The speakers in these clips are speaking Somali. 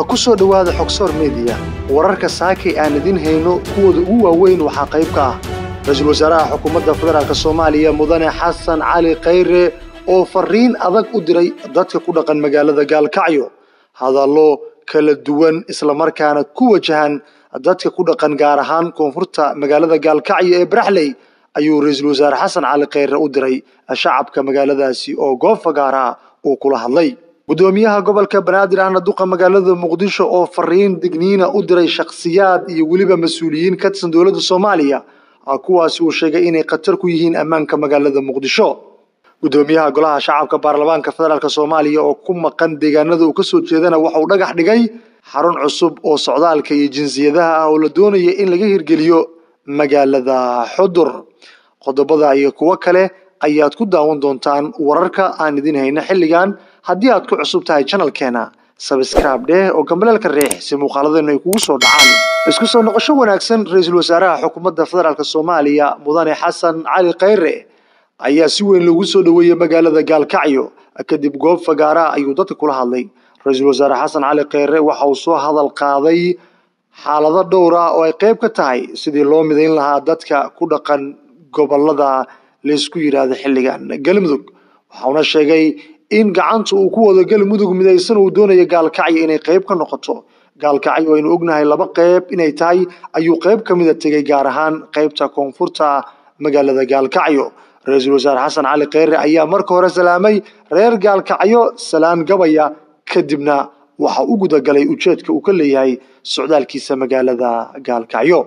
ku soo dhowaada xogsoor meediya wararka saakay aan idin hayno kuwooda ugu waaweyn waxaa qayb ka ah ra-iisul wasaaraha xukuumadda federaalk soomaaliya mudane xasan cali khayre oo fariin adag u diray dadka ku dhaqan magaalada gaalkacyo hadallo kala duwan islamarkaana ku wajahan dadka ku dhaqan gaar ahaan koonfurta magaalada gaalkacyo ee baraxley ayuu ra-iisul wasaare xasan cali khayre u diray shacabka magaaladaasi oo goob fagaara uu kula hadlay gudoomiyaha gobolka banaadir ahna duqa magaalada muqdisho oo fariin digniina u diray shakhsiyaad iyo weliba mas-uuliyiin ka tirsan dowladda soomaaliya kuwaasi uu sheegay inay khatar ku yihiin ammaanka magaalada muqdisho gudoomiyaha golaha shacabka baarlamaanka federaalk soomaaliya oo ku maqan deegaanada uu kasoo jeedana waxa uu dhagax dhigay xarun cusub oo socdaalka iyo jinsiyadaha ah oo la doonaya in laga hirgeliyo magaalada xudur qodobada iyo kuwo kale ayaad ku daawan doontaan wararka aan idin hayno xilligan haddii aad ku cusub tahay janalkeena sabscribe dheh oo gambaleelka riix si muuqaaladeenu ay kugu soo dhacaan isku soo noqosho wanaagsan ra-iisul wasaaraha xukuumadda federaalk soomaaliya mudane xasan cali khayre ayaa si weyn loogu soo dhoweeyey magaalada gaalkacyo kadib goob fagaaraha ayuu dadka kula hadlay ra-iisul wasaare xasan cali khayre waxa uu soo hadal qaaday xaalado dhowr ah oo ay qayb ka tahay sidii loo midayn lahaa dadka ku dhaqan gobolada laysku yidhaahdo xilligan galmudug waxauna sheegay in gacanta uu ku wado galmudug midaysan uu doonayo gaalkacyo inay qayb ka noqoto gaalkacyo aynu ognahay laba qayb inay tahay ayuu qayb ka mida tegay gaar ahaan qaybta koonfurta magaalada gaalkacyo ra-iisul wasaare xasan cali khayre ayaa marka hore salaamay reer gaalkacyo salaan gabaya kadibna waxa u gudagalay ujeedka uu ka leeyahay socdaalkiisa magaalada gaalkacyo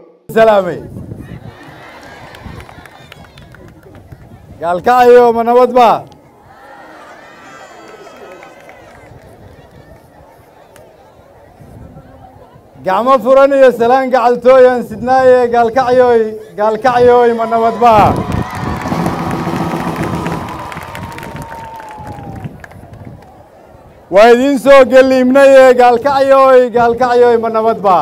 gaalkacyo ma nabad ba gacmo furan iyo salaan gacaltooyan sidnaaye gaalkacyoy gaalkacyoy ma nabad ba waa idiin soo geliimnaye gaalkacyoy gaalkacyoy ma nabad ba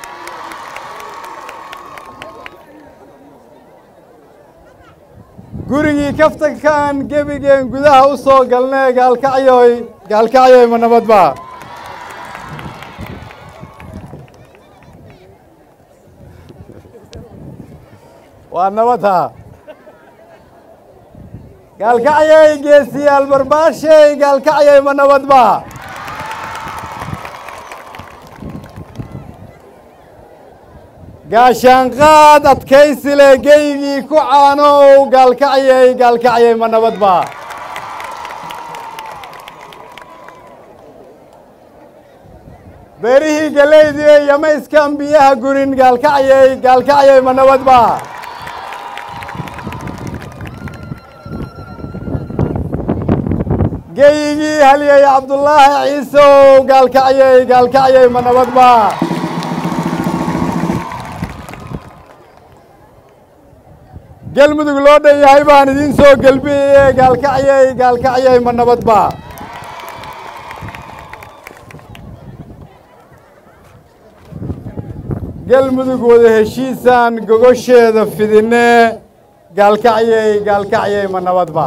gurigii kaftankaan gebigeen gudaha u soo galnee gaalkacyoy gaalkacyoy ma nabad ba waa nabadha gaalkacyay geesiyaal barbaashey gaalkacyay ma nabad ba gaashaanqaad adkaysile geygii ku caanow gaalkacyay gaalkacyay ma nabad ba beerihii galeydii yamayskan biyaha gurin gaalkacyay gaalkacyay ma nabad ba geygii halyey cabdullaahi ciisow gaalkacyay gaalkacyay ma nabad ba galmudug loo dhan yahay baan idiin soo gelbiyeye gaalkacyay gaalkacyay ma nabad ba galmudug wada heshiisaan gogosheeda fidine gaalkacyay gaalkacyay ma nabad ba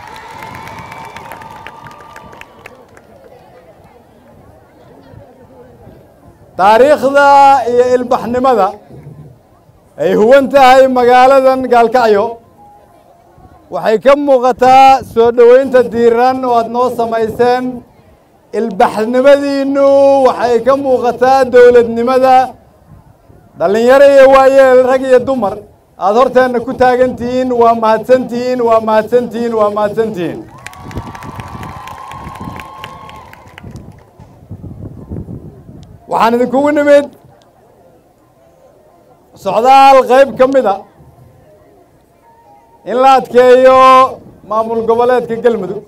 taariikhda iyo ilbaxnimada ay huwan tahay magaaladan gaalkacyo waxay ka muuqataa soo dhoweynta diiran oo aad noo samayseen ilbaxnimadiinnu waxay ka muuqataa dowladnimada dhallinyaro iyo waayeel rag iyo dumar aada horteenna ku taagantihiin waa mahadsantihiin waa mahadsantihiin waa mahadsantihiin waxaan idinkugu nimid socdaal qayb ka mida in la adkeeyo maamul goboleedka galmudug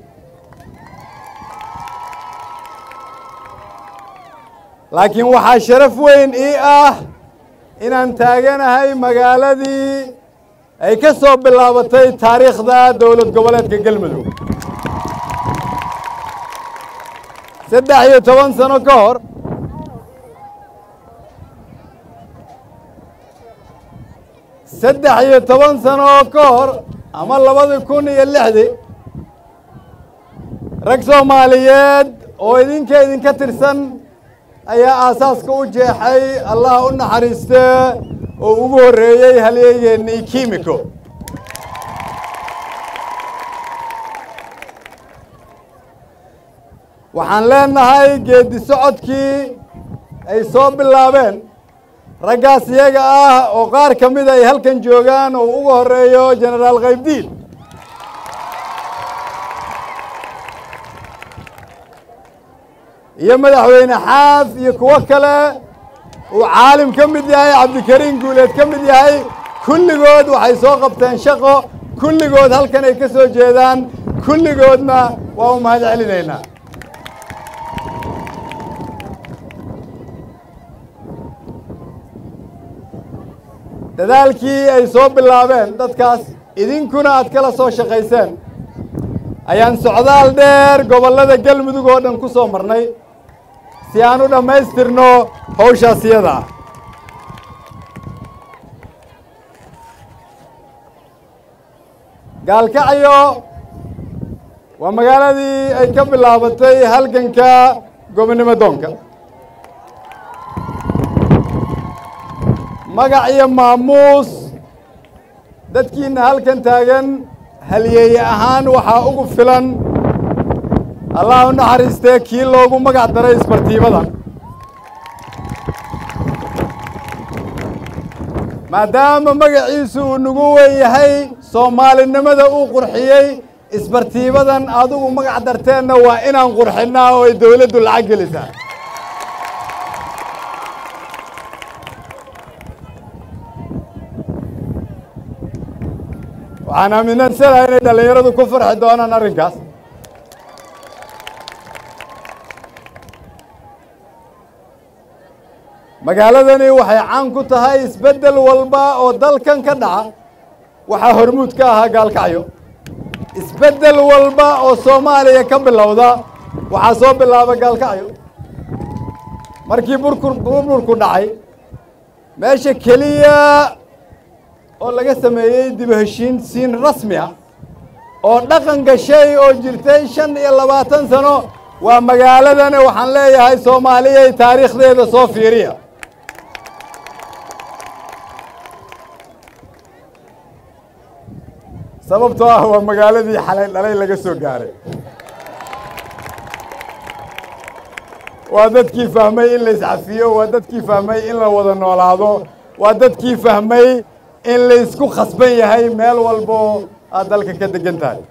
laakiin waxaa sharaf weyn ii ah inaan taaganahay magaaladii ay ka soo bilaabatay taariikhda dowlad goboleedka galmudug saddex iyo toban sano ka hor saddex iyo toban sano oo ka hor ama labadi kun iyo lixdii rag soomaaliyeed oo idinka idinka tirsan ayaa aasaaska u jeexay allah u naxariistee oo ugu horreeyey halyeegeennii kimiko waxaan leenahay geeddi socodkii ay soo bilaabeen raggaas iyaga ah oo qaar ka mida ay halkan joogaan oo ugu horreeyo jenaraal kaybdiid iyo madaxweyne xaaf iyo kuwo kale uu caalim ka mid yahay cabdikariin guuleed ka mid yahay kulligood waxay soo qabteen shaqo kulligood halkan ay ka soo jeedaan kulligoodna waa u mahad celinaynaa dadaalkii ay soo bilaabeen dadkaas idinkuna aad kala soo shaqayseen ayaan socdaal dheer gobollada galmudug oo dhan ku soo marnay si aan u dhammaystirno hawshaas iyada ah gaalkacyo waa magaaladii ay ka bilaabatay halganka gobonnimo doonka magac iyo maamuus dadkiina halkan taagan halyeeye ahaan waxaa ugu filan allah u naxariistee kii loogu magac daray isbartiibada maadaama magaciisu uu nagu wen yahay soomaalinimada uu qurxiyey isbartiibadan adigu magac darteenna waa inaan qurxinnaa oo ay dawladdu lacag gelisaa waxaan aaminsanahay inay dhallinyaradu ku farxi doonaan arrinkaas magaaladani waxay caan ku tahay isbeddel walba oo dalkan ka dhaca waxaa hormuud ka ahaa gaalkacyo isbeddel walba oo soomaaliya ka bilowda waxaa soo bilaaba gaalkacyo markii burkur burburku dhacay meesha keliya oo laga sameeyey dib heshiin siin rasmi ah oo dhaqan gashay oo jirtay shan iyo labaatan sano waa magaaladani waxaan leeyahay soomaaliyay taariikhdeeda soo fiiriya sababtoo ah waa magaaladii xalay dhalay laga soo gaaray waa dadkii fahmay in la iscafiyo waa dadkii fahmay in la wada noolaado waa dadkii fahmay in la isku khasban yahay meel walbo aad dalka ka degan tahay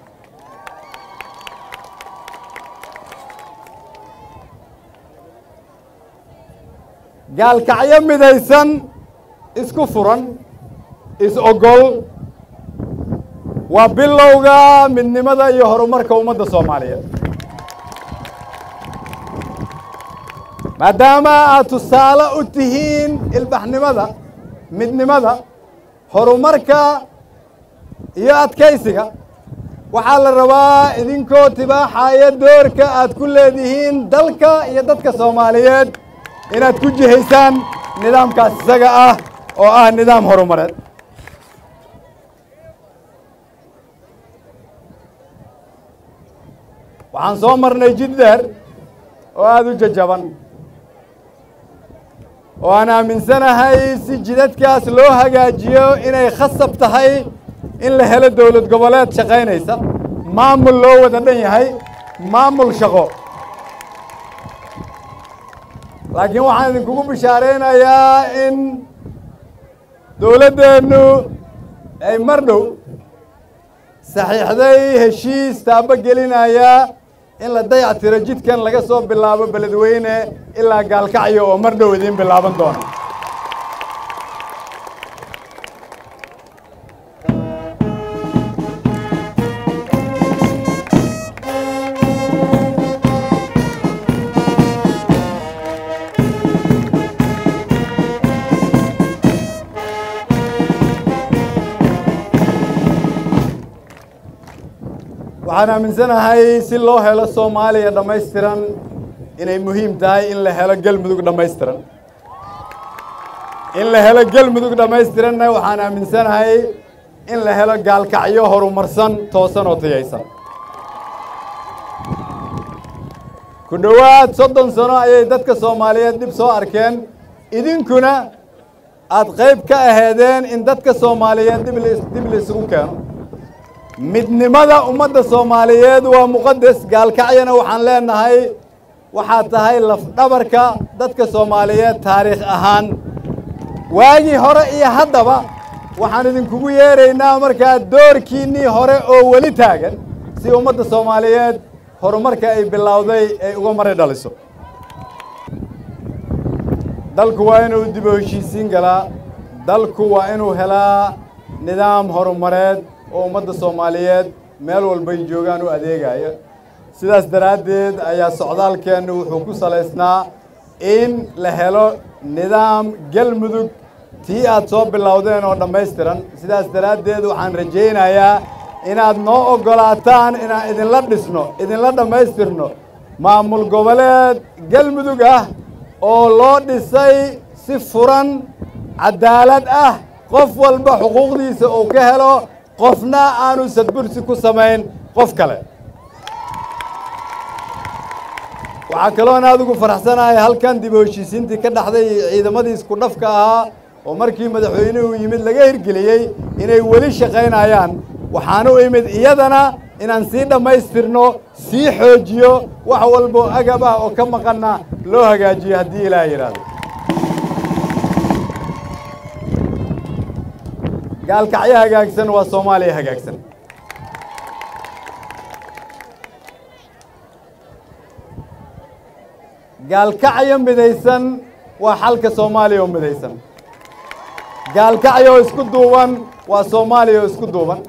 gaalkacyo midaysan isku furan is-ogol waa bilowga midnimada iyo horumarka ummadda soomaaliyeed maadaama aad tusaale u tihiin ilbaxnimada midnimada horumarka iyo adkaysiga waxaa la rabaa idinkoo tibaaxaya doorka aad ku leedihiin dalka iyo dadka soomaaliyeed inaad ku jihaysaan nidaamkaas isaga ah oo ah nidaam horumareed waxaan soo marnay jid dheer oo aada u jajaban oo aan aaminsanahay si jidadkaas loo hagaajiyo inay khasab tahay in la helo dowlad goboleed shaqaynaysa maamul loo wada dhan yahay maamul shaqo laakiin waxaan idinkugu bishaaraynayaa in dowladdeennu ay mar dhow saxiixday heshiis taabo gelinaya in la dayac tiro jidkan laga soo bilaabo beledweyne ilaa gaalkacyo oo mar dhow idiin bilaaban doona waxaan aaminsanahay si loo helo soomaaliya dhammaystiran inay muhiim tahay in la helo gelmudug dhammaystiran in la helo gelmudug dhammaystiranna waxaan aaminsanahay in la helo gaalkacyo horumarsan toosan oo tayaysan ku dhowaad soddon sano ayay dadka soomaaliyeed dhib soo arkeen idinkuna aada qayb ka aheedeen in dadka soomaaliyeed dib dib laisugu keeno midnimada ummadda soomaaliyeed waa muqadas gaalkacyana waxaan leenahay waxaad tahay lafdhabarka dadka soomaaliyeed taariikh ahaan waagii hore iyo haddaba waxaan idinkugu yeeraynaa markaa doorkiinnii hore oo weli taagan si ummadda soomaaliyeed horumarka ay bilowday ay uga mari dhaliso dalku waa inuu dib u heshiisiin galaa dalku waa inuu helaa nidaam horumareed oo ummadda soomaaliyeed meel walbay joogaan u adeegaya sidaas daraaddeed ayaa socdaalkeennu wuxuu ku salaysnaa in la helo nidaam galmudug tii aad soo bilowdeen oo dhammaystiran sidaas daraaddeed waxaan rajaynayaa inaad noo oggolaataan inaan idinla dhisno idinla dhammaystirno maamul goboleed galmudug ah oo loo dhisay si furan caddaalad ah qof walba xuquuqdiisa uu ka helo qofna aanu sadbursi ku samayn qof kale waxaa kaloon aad ugu faraxsanahay halkan dib u heshiisiintii ka dhaxday ciidamadii isku dhafka ahaa oo markii madaxweynuhu yimid laga hirgeliyey inay weli shaqaynayaan waxaan u imid iyadana inaan sii dhammaystirno sii xoojiyo wax walboo agab ah oo ka maqanna loo hagaajiyo haddii ilaah yidhaahdo gaalkacyo hagaagsan waa soomaaliya hagaagsan gaalkacyo midaysan waa xalka soomaaliya oo midaysan gaalkacyo oo isku duuban waa soomaaliya oo isku duuban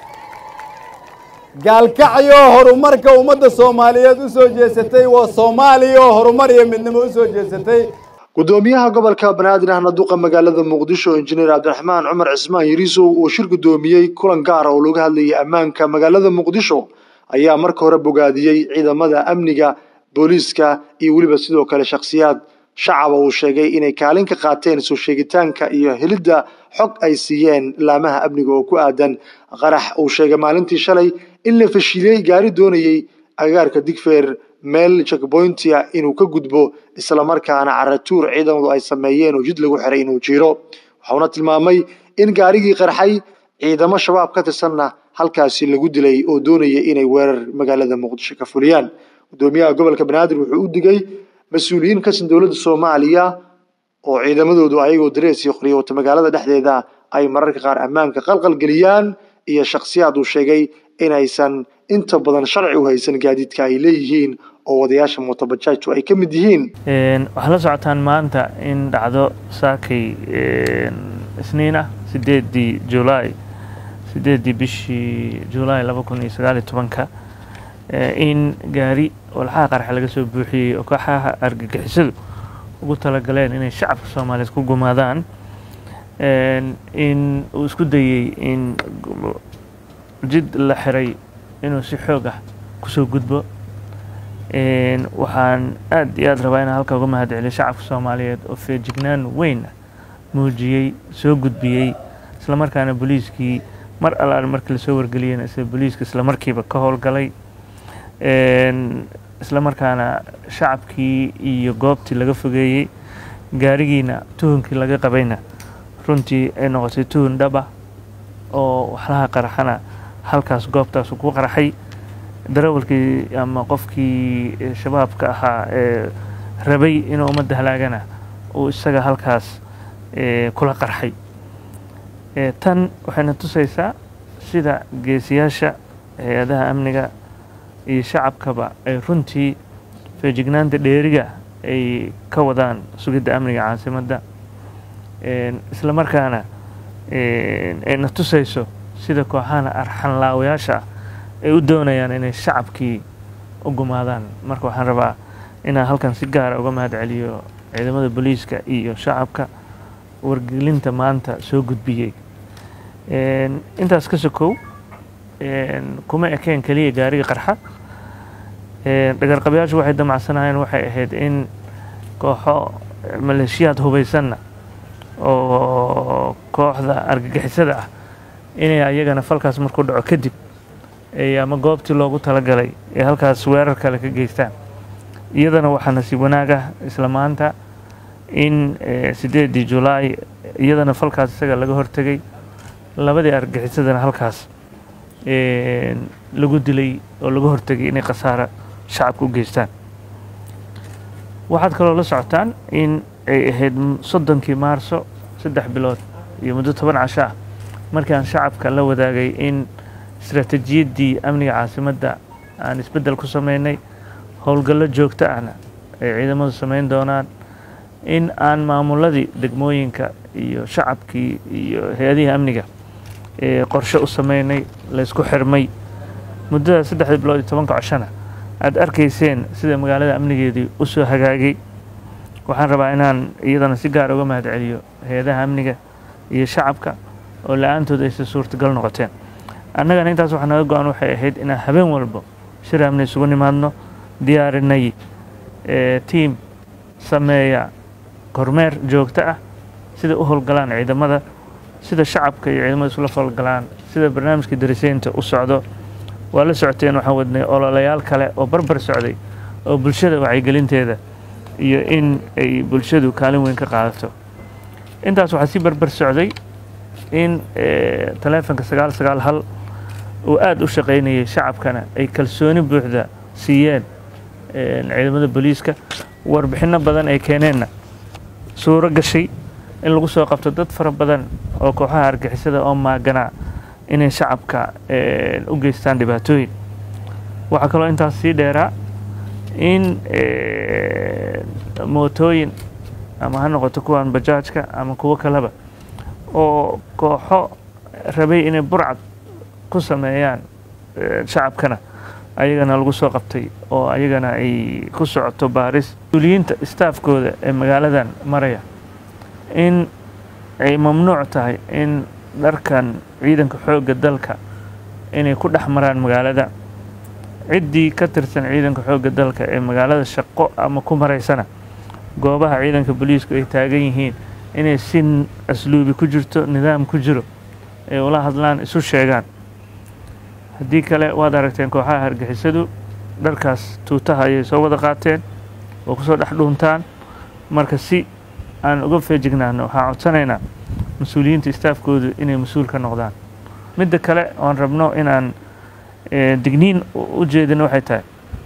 gaalkacyo horumarka ummadda soomaaliyeed u soo jeesatay waa soomaaliya oo horumar iyo midnimo u soo jeesatay gudoomiyaha gobolka banaadir ahna duqa magaalada muqdisho injineer cabdiraxmaan cumar cismaan yariisow uu shir gudoomiyey kulan gaara oo looga hadlayay ammaanka magaalada muqdisho ayaa marka hore bogaadiyey ciidamada amniga booliiska iyo weliba sidoo kale shakhsiyaad shacaba uu sheegay inay kaalin ka qaateen soo sheegitaanka iyo helidda xog ay siiyeen laamaha amniga oo ku aadan qarax uu sheegay maalintii shalay in la fashiliyey gaari doonayey agagaarka digfeer meel checkpointia inuu ka gudbo islamarkaana caratuur ciidamadu ay sameeyeen oo jid lagu xiray inuu jiro waxauna tilmaamay in gaarigii qarxay ciidamo shabaab ka tirsanna halkaasi lagu dilay oo doonaya inay weerar magaalada muqdisho ka fuliyaan gudoomiyaha gobolka banaadir wuxuu u digay mas-uuliyiin kasan dowladda soomaaliya oo ciidamadoodu ayagoo darees iyo qoriyo wata magaalada dhexdeeda ay mararka qaar ammaanka qalqal geliyaan iyo shakhsiyaad uu sheegay inaysan inta badan sharci u haysan gaadiidka ay leeyihiin oo wadayaasha mootobajaajtu ay ka mid yihiin waxaa la socotaan maanta in dhacdo saakay isniin ah sideedii julaay sideedii bishii julaay laba kun iyo sagaal iyo tobanka in gaari walxaha qarxa laga soo buuxiyey oo kooxaha argagixisadu ugu talagaleen inay shacabka soomaaliyeed ku gumaadaan in uu isku dayey in jid la xiray inuu si xoog ah kusoo gudbo waxaan aad iyo aad rabaa inaan halka uga mahad celiyo shacabka soomaaliyeed oo feejignaan weyn muujiyey soo gudbiyey islamarkaana booliiskii mar allaale markii lasoo wargeliyena isla booliiska islamarkiiba ka howlgalay islamarkaana shacabkii iyo goobtii laga fogeeyey gaarigiina tuhunkii laga qabayna runtii ay noqotay tuhun dhaba oo waxlaha qaraxana halkaas goobtaas ku qarxay darawalkii ama qofkii shabaabka ahaa ee rabay inuu ummadda halaagana uu isaga halkaas kula qarxay tan waxayna tusaysaa sida geesiyaasha hay-adaha amniga iyo shacabkaba ay runtii feejignaanta dheeriga ay ka wadaan sugidda amniga caasimadda isla markaana ayna tusayso sida kooxahana arxanlaawayaasha ah ay u doonayaan inay shacabkii u gumaadaan marka waxaan rabaa inaan halkan si gaara uga mahad celiyo ciidamada booliiska iyo shacabka wargelinta maanta soo gudbiyey intaas ka sokow kuma ekeen keliya gaariga qarxa dhagarqabayaashu waxay damacsanayeen waxay ahayd in kooxo maleeshiyaad hubaysanna oo kooxda argagixisada ah inay ayagana falkaas markuu dhaco kadib ama goobtii loogu talagalay ee halkaas weerar kale ka geystaan iyadana waxaa nasiib wanaag ah isla maanta in sideedii julaay iyadana falkaas isaga laga hortegay labadii argaxisadana halkaas lagu dilay oo laga hortegay inay khasaara shacabka u geystaan waxaad kaloo la socotaan in ay ahayd soddonkii maarso saddex bilood iyo muddo toban casho ah markii aan shacabka la wadaagay in istaraatiijiyaddii amniga caasimadda aan isbeddel ku sameynay howlgallo joogto ahna ay ciidamadu samayn doonaan in aan maamuladii degmooyinka iyo shacabkii iyo hay-adihii amniga qorshe u sameynay laysku xirmay muddada saddexdii bilood iyo tobanka coshana aada arkayseen sida magaalada amnigeedii u soo hagaagay waxaan rabaa inaan iyadana si gaar uga mahad celiyo hay-adaha amniga iyo shacabka oo la-aantood aysa suurtagal noqoteen annagana intaas waxaa naga go-an waxay ahayd inaan habeen walbo shir amni isugu nimaadno diyaarinay tiam sameeya kormeer joogto ah sida u howlgalaan ciidamada sida shacabka iyo ciidamada isula howlgalaan sida barnaamijka dariseynta u socdo waa la socoteen waxaan wadnay ololayaal kale oo barbar socday oo bulshada wacyigelinteeda iyo in ay bulshadu kaalin weyn ka qaadato intaas waxaa sii barbar socday in taleefonka sagaal sagaal hal uu aada u shaqaynayay shacabkana ay kalsooni buuxda siiyeen ciidamada booliiska warbixinno badan ay keeneenna suuro gashay in lagu soo qabto dad fara badan oo kooxaha argixisada oo maaganaa inay shacabka u geystaan dhibaatooyin waxaa kaloo intaas sii dheeraa in mootooyin ama ha noqoto kuwan bajaajka ama kuwo kaleba oo kooxo rabay inay burcad ku sameeyaan shacabkana ayagana lagu soo qabtay oo ayagana ay ku socoto baaris mas-uuliyiinta staafkooda ee magaaladan maraya in ay mamnuuc tahay in dharkan ciidanka xoogga dalka inay ku dhex maraan magaalada ciddii ka tirsan ciidanka xoogga dalka ee magaalada shaqo ama ku maraysana goobaha ciidanka booliisku ay taagan yihiin inay si asluubi ku jirto nidaam ku jiro ay ula hadlaan isu sheegaan haddii kale waad aragteen kooxaha hargixisadu dharkaas tuutaha ayay soo wada qaateen oo kusoo dhex dhuuntaan marka si aan uga feejignaano waxaan codsanaynaa mas-uuliyiinta istaafkoodu inay mas-uul ka noqdaan midda kale oon rabno inaan digniin u jeedino waxay tahay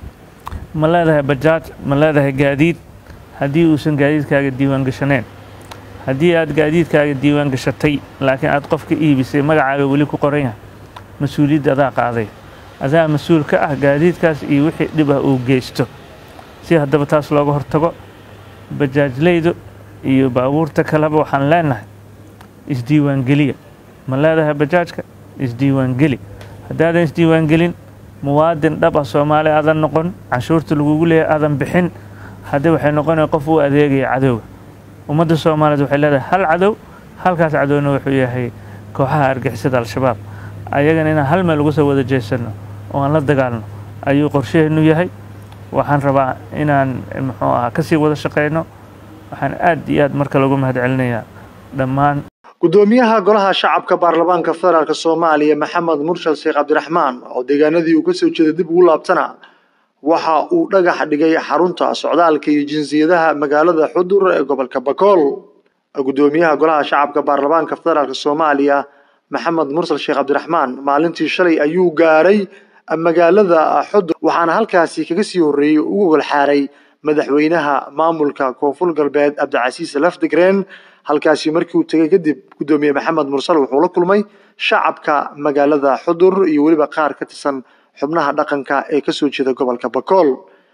ma leedahay bajaaj ma leedahay gaadiid haddii uusan gaadiidkaaga diiwaan gashaneen haddii aad gaadiidkaaga diiwaan gashatay laakiin aad qof ka iibisay magacaaga weli ku qoran yahay mas-uuliyadda adaa qaaday adaa mas-uul ka ah gaadiidkaas iyo wixii dhib ah uu geysto si haddaba taas looga hortago bajaajleydu iyo baabuurta kaleba waxaan leenahay isdiiwaangeliya ma leedahay bajaajka isdiiwaangeli haddaadan isdiiwaangelin muwaadin dhab ah soomaali aadan noqon canshuurta lagugu leeyahay aadan bixin haddii waxay noqonaya qof u adeegaya cadowga ummadda soomaaliyeed waxay leedahay hal cadow halkaas cadowna wuxuu yahay kooxaha argixisada al-shabaab ayagana inaan hal meel uga soo wada jeesanno oo aan la dagaalno ayuu qorshaheennu yahay waxaan rabaa inaan muxuu ahaa kasii wada shaqayno waxaan aad iyo aad marka lagu mahad celinayaa dhammaan gudoomiyaha golaha shacabka baarlamaanka federaalk soomaaliya maxamed murshal sheekh cabdiraxmaan oo deegaanadii uu kasoo jeeday dib ugu laabtana waxa uu dhagax dhigay xarunta socdaalka iyo jinsiyadaha magaalada xudur ee gobolka bakool gudoomiyaha golaha shacabka baarlamaanka federaalk soomaaliya maxamed mursal sheekh cabdiraxmaan maalintii shalay ayuu gaaray magaalada xudur waxaana halkaasi kaga sii horreeyey ugu golxaaray madaxweynaha maamulka koonfur galbeed cabdicasiis lafdigreen halkaasi markii uu tegay kadib gudoomiye maxamed mursal wuxuu la kulmay shacabka magaalada xudur iyo weliba qaar ka tirsan xubnaha dhaqanka ee kasoo jeeda gobolka bakool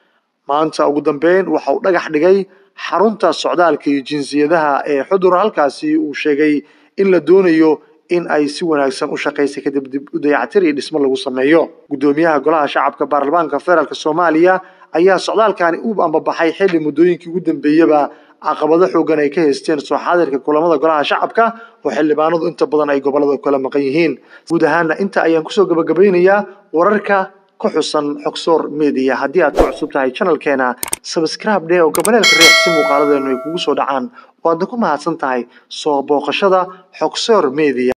maanta ugu dambeyn waxa uu dhagax dhigay xarunta socdaalka iyo jinsiyadaha ee xudur halkaasi uu sheegay in la doonayo in ay si wanaagsan u shaqaysay kadib dib u dayactir iyo dhismo lagu sameeyo gudoomiyaha golaha shacabka baarlamaanka federaalk soomaaliya ayaa socdaalkani u ambabaxay xilli muddooyinkii ugu dambeeyaba caqabado xoogan ay ka haysteen soo xaadirka kulamada golaha shacabka oo xildhibaanadu inta badan ay gobolada kala maqan yihiin guud ahaana inta ayaan kusoo gabagabeynayaa wararka ku xusan xogsoor media haddii aad ku cusub tahay channelkeena subscribe dheh oo gabaleelka reex si muuqaaladeenu ay kugu soo dhacaan waadna ku mahadsan tahay soo booqashada xogsoor media